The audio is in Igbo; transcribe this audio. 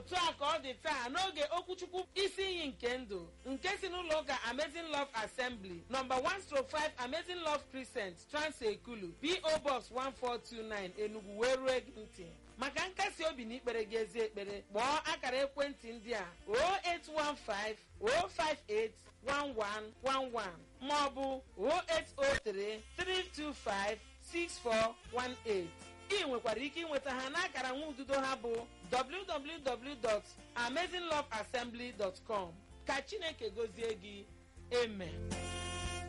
otu a ka ọ dị taa n'oge okwuchukwu isi iyi nke ndụ nke si n'ụlọ ụka amazing love assembly nọmba 105 amazing love crescent transekulu po box 1429 enugu wee ruo gị ntị maka nkasi obi na ikpere gị ezi ekpere kpọọ akara ekwentị ndị a 0815 058 1111 maọbụ 0803 325 6418 ị nwekwara ike ịnweta ha n'akara nwa ududo ha bụ www.amazingloveassembly.com ka chineke gozie gị amen